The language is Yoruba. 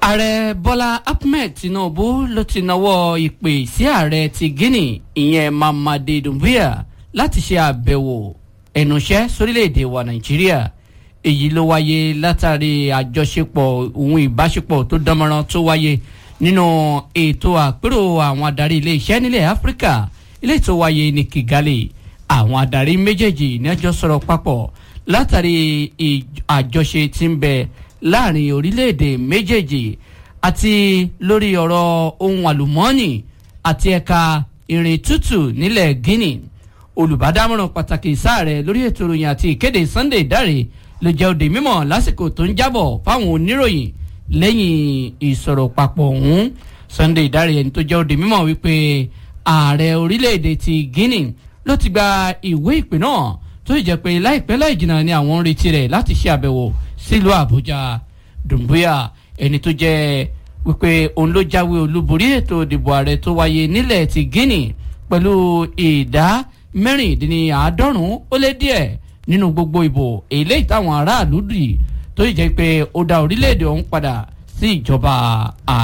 ààrẹ bọ́lá ahmed tinubu ló ti nawọ́ ìpè sí ààrẹ ti guinea ìyẹn mamadi doumbouya láti ṣe àbẹ̀wò ẹnuṣẹ́ sórílẹ̀‐èdè wa nàìjíríà èyí ló wáyé látàrí àjọṣepọ̀ ohun ìbáṣepọ̀ tó dánmọ́rán tó wáyé nínú ètò àpérò àwọn adarí ilé-iṣẹ́ nílẹ̀ áfíríkà ilé tó wáyé ní kigali àwọn adarí méjèèjì ní ẹjọ́ sọ̀rọ̀ papọ̀ látàrí àjọṣe tí ń bẹ láàrin orílẹ̀-èdè méjèèjì àti lórí ọ̀rọ̀ ohun àlùmọ́ọ́nì àti ẹ̀ka ìrìn tútù nílẹ̀ guinea olùbádámọ̀ràn pàtàkì sáàrẹ̀ lórí ètò ìròyìn àti ìkéde sunday dáre ló jẹ́ òde mímọ̀ lásìkò tó ń jábọ̀ fáwọn oníròyìn lẹ́yìn ìsọ̀rọ̀ papọ̀ ọ̀hún sunday dáre ẹni tó jẹ́ òde mímọ̀ wípé ààrẹ orílẹ̀-èdè ti guinea ló ti gba ìwé ìpè náà tó sì jẹ́ pé láìpẹ́ láì jìnnà ni àwọn ń retí rẹ̀ láti ṣe àbẹ̀wò sílùú àbújá dùnbúyà ẹni tó jẹ́ wípé òun ló jáwé olúborí ètò ìdìbò ààrẹ tó wáyé nílẹ̀ ti guinea pẹ̀lú ìdá mẹ́rìndínláàádọ́rùn-ún ó lé díẹ̀ nínú gbogbo ìbò èlé ìtàwọn aráàlú dì tó sì jẹ́ pé ó dá orílẹ̀-èdè ọ̀hún padà sí ìjọba